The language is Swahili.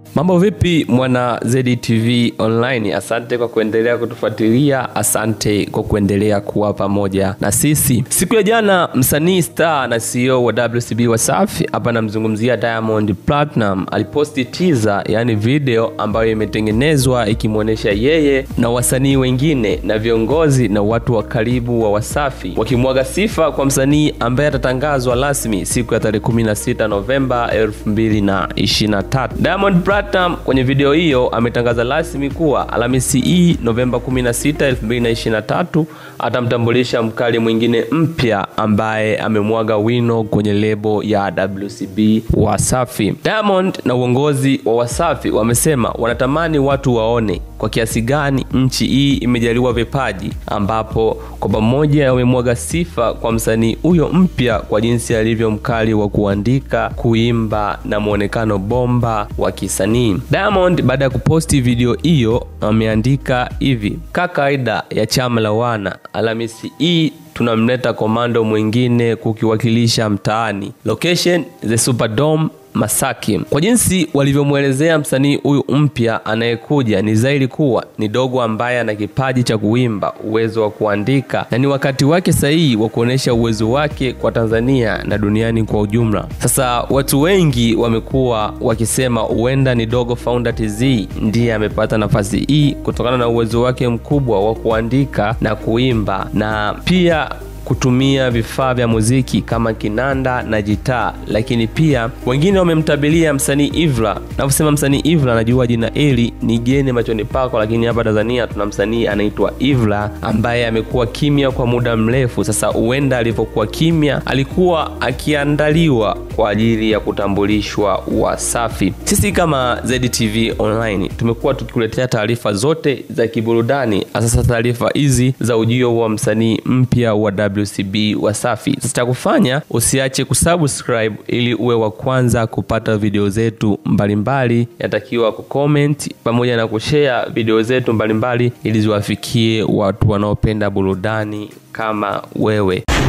Mambo vipi mwana ZTV online? Asante kwa kuendelea kutufuatilia, asante kwa kuendelea kuwa pamoja na sisi. Siku ya jana, msanii star na CEO wa WCB Wasafi, hapa namzungumzia Diamond Platinum, aliposti teaser, yani video ambayo imetengenezwa ikimwonyesha yeye na wasanii wengine na viongozi na watu wa karibu wa Wasafi wakimwaga sifa kwa msanii ambaye atatangazwa rasmi siku ya tarehe 16 Novemba 2023. Diamond Platinum kwenye video hiyo ametangaza rasmi kuwa Alhamisi hii Novemba 16, 2023 atamtambulisha mkali mwingine mpya ambaye amemwaga wino kwenye lebo ya WCB Wasafi. Diamond na uongozi wa Wasafi wamesema wanatamani watu waone kwa kiasi gani nchi hii imejaliwa vipaji, ambapo kwa pamoja wamemwaga sifa kwa msanii huyo mpya kwa jinsi alivyo mkali wa kuandika, kuimba na mwonekano bomba wa kisanii. Diamond baada ya kuposti video hiyo ameandika hivi: ka kawaida ya chama la wana, Alhamisi hii tunamleta komando mwingine kukiwakilisha mtaani. Location the Superdome Masaki. Kwa jinsi walivyomwelezea msanii huyu mpya anayekuja, ni zaidi kuwa ni dogo ambaye ana kipaji cha kuimba, uwezo wa kuandika na ni wakati wake sahihi wa kuonyesha uwezo wake kwa Tanzania na duniani kwa ujumla. Sasa watu wengi wamekuwa wakisema huenda ni Dogo Founder TZ ndiye amepata nafasi hii kutokana na uwezo wake mkubwa wa kuandika na kuimba na pia kutumia vifaa vya muziki kama kinanda na gitaa, lakini pia wengine wamemtabilia msanii Ivra. Navyosema msanii Ivra, najua jina hili ni geni machoni pako, lakini hapa Tanzania tuna msanii anaitwa Ivra ambaye amekuwa kimya kwa muda mrefu sasa. Huenda alivyokuwa kimya alikuwa akiandaliwa kwa ajili ya kutambulishwa Wasafi. Sisi kama ZTV Online tumekuwa tukikuletea taarifa zote za kiburudani, hasa taarifa hizi za ujio wa msanii mpya wa WCB Wasafi. Sasa cha kufanya usiache kusubscribe ili uwe wa kwanza kupata video zetu mbalimbali. Yatakiwa kucomment pamoja na kushare video zetu mbalimbali ili ziwafikie watu wanaopenda burudani kama wewe.